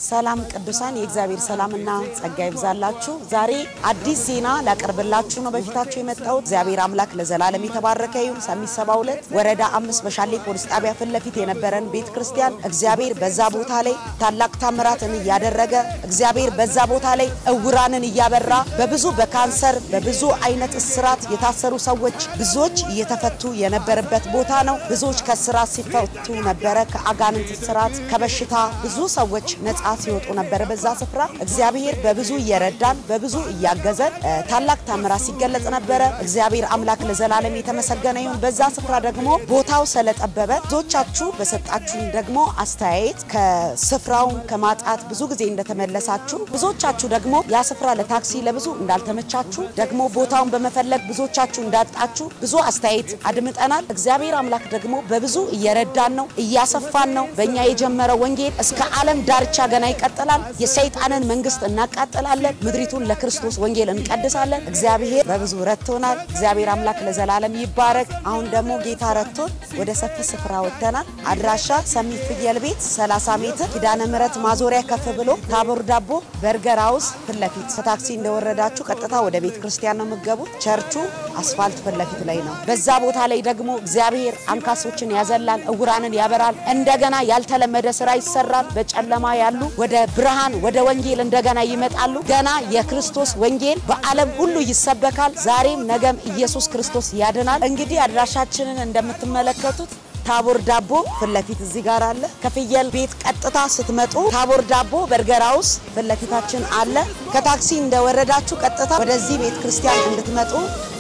ሰላም ቅዱሳን፣ የእግዚአብሔር ሰላምና ጸጋ ይብዛላችሁ። ዛሬ አዲስ ዜና ላቀርብላችሁ ነው በፊታችሁ የመጣሁት። እግዚአብሔር አምላክ ለዘላለም የተባረከ ይሁን። ሰሚት 72 ወረዳ አምስት በሻሌ ፖሊስ ጣቢያ ፊት ለፊት የነበረን ቤተ ክርስቲያን እግዚአብሔር በዛ ቦታ ላይ ታላቅ ታምራትን እያደረገ እግዚአብሔር በዛ ቦታ ላይ እውራንን እያበራ በብዙ በካንሰር በብዙ አይነት እስራት የታሰሩ ሰዎች ብዙዎች እየተፈቱ የነበረበት ቦታ ነው። ብዙዎች ከስራት ሲፈቱ ነበረ። ከአጋንንት ስራት ከበሽታ ብዙ ሰዎች ነጻ ሲወጡ ነበረ። በዛ ስፍራ እግዚአብሔር በብዙ እየረዳን በብዙ እያገዘን ታላቅ ታምራት ሲገለጽ ነበረ። እግዚአብሔር አምላክ ለዘላለም የተመሰገነ ይሁን። በዛ ስፍራ ደግሞ ቦታው ስለጠበበ ብዙዎቻችሁ በሰጣችሁኝ ደግሞ አስተያየት ከስፍራውን ከማጣት ብዙ ጊዜ እንደተመለሳችሁ፣ ብዙዎቻችሁ ደግሞ ያ ስፍራ ለታክሲ ለብዙ እንዳልተመቻችሁ ደግሞ ቦታውን በመፈለግ ብዙዎቻችሁ እንዳጣችሁ ብዙ አስተያየት አድምጠናል። እግዚአብሔር አምላክ ደግሞ በብዙ እየረዳን ነው፣ እያሰፋን ነው። በእኛ የጀመረው ወንጌል እስከ ዓለም ዳርቻ ገና ይቀጥላል። የሰይጣንን መንግስት እናቃጥላለን። ምድሪቱን ለክርስቶስ ወንጌል እንቀድሳለን። እግዚአብሔር በብዙ ረድቶናል። እግዚአብሔር አምላክ ለዘላለም ይባረክ። አሁን ደግሞ ጌታ ረድቶን ወደ ሰፊ ስፍራ ወጥተናል። አድራሻ ሰሚት ፍየል ቤት 30 ሜትር ኪዳነ ምሕረት ማዞሪያ ከፍ ብሎ ታቦር ዳቦ በርገር ሃውስ ፊት ለፊት ከታክሲ እንደወረዳችሁ ቀጥታ ወደ ቤተ ክርስቲያን ነው የምትገቡት። ቸርቹ አስፋልት ፊት ለፊት ላይ ነው። በዛ ቦታ ላይ ደግሞ እግዚአብሔር አንካሶችን ያዘላል፣ እውራንን ያበራል። እንደገና ያልተለመደ ስራ ይሰራል። በጨለማ ያሉ ወደ ብርሃን ወደ ወንጌል እንደገና ይመጣሉ። ገና የክርስቶስ ወንጌል በዓለም ሁሉ ይሰበካል። ዛሬም ነገም ኢየሱስ ክርስቶስ ያድናል። እንግዲህ አድራሻችንን እንደምትመለከቱት ታቦር ዳቦ ፊት ለፊት እዚህ ጋር አለ። ከፍየል ቤት ቀጥታ ስትመጡ ታቦር ዳቦ በርገር ሃውስ ፊት ለፊታችን አለ። ከታክሲ እንደወረዳችሁ ቀጥታ ወደዚህ ቤተ ክርስቲያን እንድትመጡ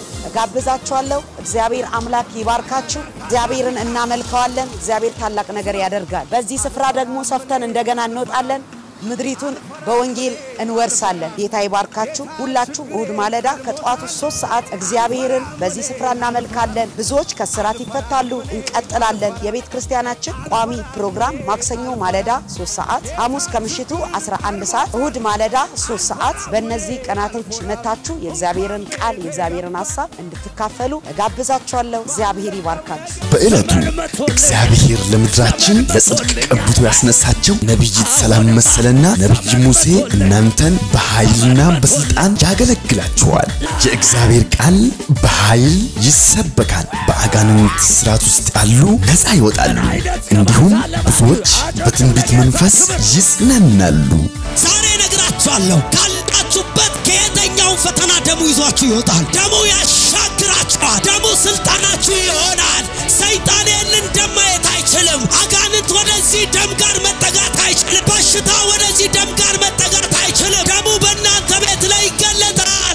ጋብዛችኋለሁ። እግዚአብሔር አምላክ ይባርካችሁ። እግዚአብሔርን እናመልከዋለን። እግዚአብሔር ታላቅ ነገር ያደርጋል። በዚህ ስፍራ ደግሞ ሰፍተን እንደገና እንወጣለን። ምድሪቱን በወንጌል እንወርሳለን። ጌታ ይባርካችሁ። ሁላችሁም እሁድ ማለዳ ከጠዋቱ ሶስት ሰዓት እግዚአብሔርን በዚህ ስፍራ እናመልካለን። ብዙዎች ከስራት ይፈታሉ። እንቀጥላለን። የቤተ ክርስቲያናችን ቋሚ ፕሮግራም ማክሰኞ ማለዳ 3 ሰዓት፣ ሐሙስ ከምሽቱ 11 ሰዓት፣ እሁድ ማለዳ 3 ሰዓት። በእነዚህ ቀናቶች መታችሁ የእግዚአብሔርን ቃል የእግዚአብሔርን ሀሳብ እንድትካፈሉ እጋብዛችኋለሁ። እግዚአብሔር ይባርካችሁ። በዕለቱ እግዚአብሔር ለምድራችን ለጽድቅ ቀብቶ ያስነሳቸው ነቢይት ሰላም መሰለና ነቢይ ሙሴ እናንተን በኃይልና በስልጣን ያገለግላችኋል። የእግዚአብሔር ቃል በኃይል ይሰበካል። በአጋንንት ስርዓት ውስጥ ያሉ ነፃ ይወጣሉ። እንዲሁም ብዙዎች በትንቢት መንፈስ ይጽናናሉ። ዛሬ እነግራችኋለሁ ካላችሁበት ከየትኛውን ፈተና ደሙ ይዟችሁ ይወጣል። ደሙ ያሻግራችኋል። ደሙ ስልጣናችሁ ይሆናል። ሰይጣን ይህንን ደም ማየት አይችልም። አጋንንት ወደዚህ ደም ጋር መጠጋት አይችልም። በሽታ ወደዚህ ደም ጋር መጠጋት አይችልም። ደሙ በእናንተ ቤት ላይ ይገለጣል።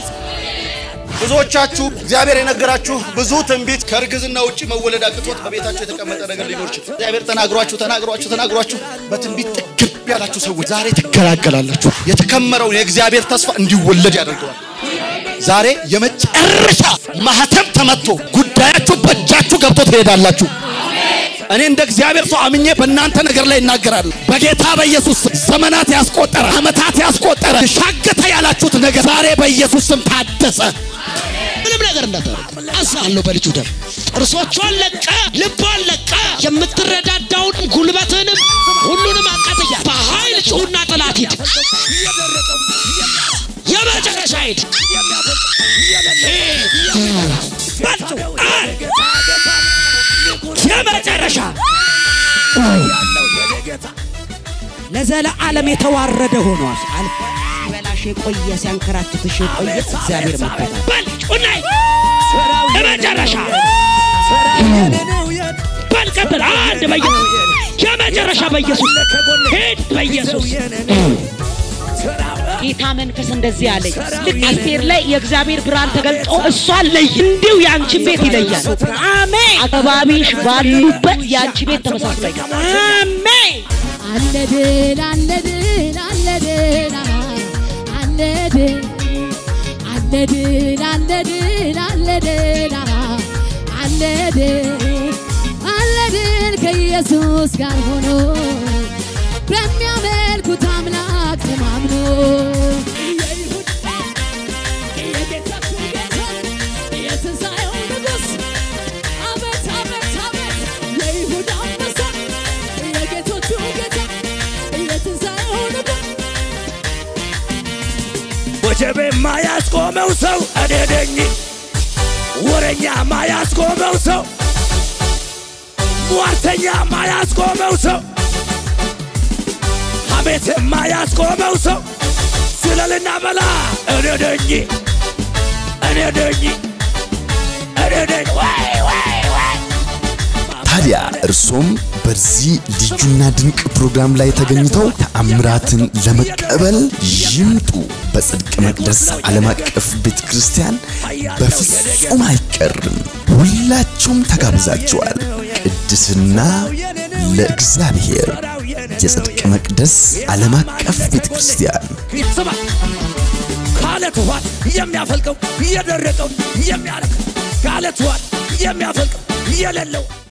ብዙዎቻችሁ እግዚአብሔር የነገራችሁ ብዙ ትንቢት ከእርግዝና ውጭ መወለድ አቅቶት በቤታችሁ የተቀመጠ ነገር ሊኖር ይችላል። እግዚአብሔር ተናግሯችሁ ተናግሯችሁ ተናግሯችሁ በትንቢት ጥግብ ያላችሁ ሰዎች ዛሬ ትገላገላላችሁ። የተከመረውን የእግዚአብሔር ተስፋ እንዲወለድ ያደርገዋል። ዛሬ የመጨረሻ ማህተም ተመቶ ጉዳያችሁ በእጃችሁ ገብቶ ትሄዳላችሁ። እኔ እንደ እግዚአብሔር ሰው አምኜ በእናንተ ነገር ላይ እናገራለሁ። በጌታ በኢየሱስ ስም ዘመናት ያስቆጠረ ዓመታት ያስቆጠረ ሻገተ ያላችሁት ነገር ዛሬ በኢየሱስ ስም ታደሰ። ምንም ነገር እንዳታደርግ አሳለሁ በልጁ ደም ጥርሶቿን ለቀ ልቧን ለቀ የምትረዳዳውን ጉልበትንም ሁሉንም አቃጥያ በኃይል ጩሁና ጠላት ሂድ የመጨረሻ ሂድ በልጩ የመጨረሻ ለዘለዓለም የተዋረደ ሆኗል። አልፎ ሲበላሽ የቆየ ሲያንከራትትሽ የቆየ እግዚአብሔር መከታ በልጩናይ የመጨረሻ በል ቀጥል። አንድ በኢየሱስ የመጨረሻ በኢየሱስ ሂድ በኢየሱስ ጌታ መንፈስ እንደዚህ አለኝ። ልክ አስቴር ላይ የእግዚአብሔር ብርሃን ተገልጦ እሷን ለይ እንዲሁ የአንቺን ቤት ይለያል። አሜን። አካባቢሽ ባሉበት የአንቺ ቤት ተመሳስሎ አሜን። አለ ድል አለ ድል አለ ድል አለ ድል አለ ድል አለ ድል አለ ድል አለ ድል አለ ድል ከኢየሱስ ጋር ሆኖ በሚያመልኩት አምላክ ተማምኖ የጌታችሁ ጌታ የትንሣኤው ንጉሥ አቤት አቤት አቤት የይሁዳ አንበሳ የጌቶቹ ጌታ የትንሣኤው ንጉሥ ወጀቤ ማያስቆመው ሰው እኔ ነኝ። ወረኛ ማያስቆመው ሰው ሟርተኛ ማያስቆመው ሰው ሐሜት ማያስቆመው ሰው ስለልና በላ እኔ ነኝ እኔ ነኝ እኔ ነኝ ወይ ወይ ወይ ታዲያ እርሶም በዚህ ልዩና ድንቅ ፕሮግራም ላይ ተገኝተው ተአምራትን ለመቀበል ይምጡ። በጽድቅ መቅደስ ዓለም አቀፍ ቤተ ክርስቲያን በፍጹም አይቀርም። ሁላችሁም ተጋብዛችኋል። ቅድስና ለእግዚአብሔር የጽድቅ መቅደስ ዓለም አቀፍ ቤተ ክርስቲያን ስማ ከአለት ውሃ የሚያፈልቀው የደረቀው የሚያረክ ከአለት ውሃ የሚያፈልቀው የሌለው